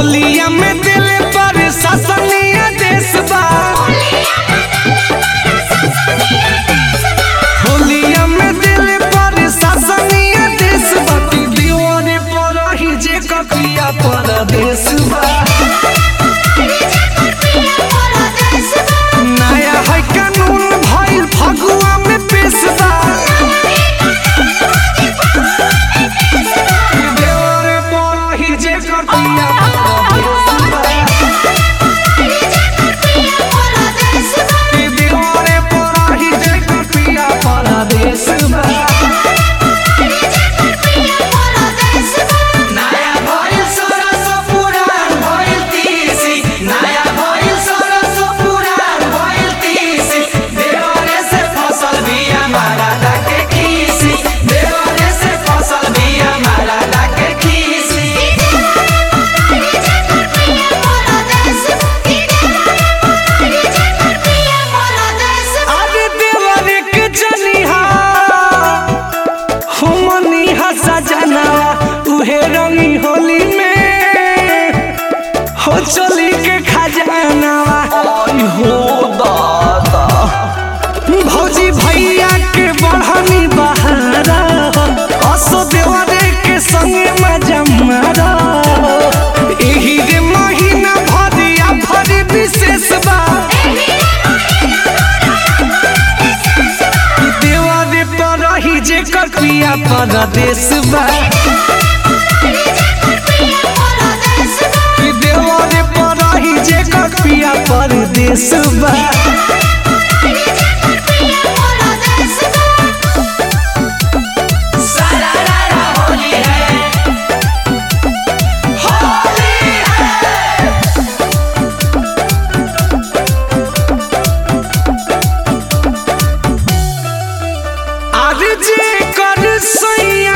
होलिया में दिल पर ससनिया देश बा होलिया में दिल पर ससनिया देश बा ती दीवाने पर ही जे कपिया परदेश बा नया है कानून भइल फगुआ में पेश बा देवरे पर ही जे कपिया परदेश बा दीवाने पर ही जे कपिया परदेश बा नया भइल सरस पुराण भइल तीसी नया भइल सरस पुराण भइल तीसी देवरे से फसल बिया मारा डाके खीसी देवरे से फसल बिया मारा डाके खीसी अरे देवरे के जनिहा हमनी हसा जनावा उहे रंगी होली में हो चली के खजानावा आई हो दादा भौजी भैया के बढ़नी बहारा असो देवरे के संगे मजा मारा एही रे महीना भरिया भरी विशेष बा देवरे पर रही जे कपिया परदेश बा देवरे पर रही जे कपिया परदेश बा आगे जे कर सैया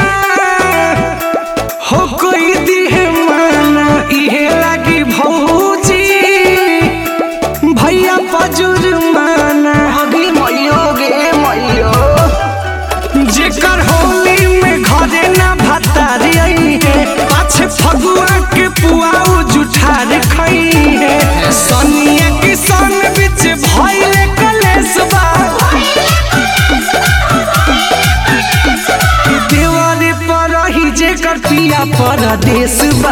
हो कोई दिहे माना इहे लागी भौजी भैया पजुर माना अगे मैयो गे मैयो जेकर होली में घरे ना भतारी आई है पाछे फगुआ के पुआऊ जुठार खई है सनिया किसान बिच भइले कलेश बा देवारे पर रही जे कटिया परदेश बा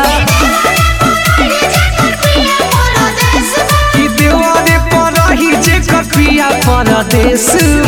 कि देवारे पर रही जे कटिया परदेश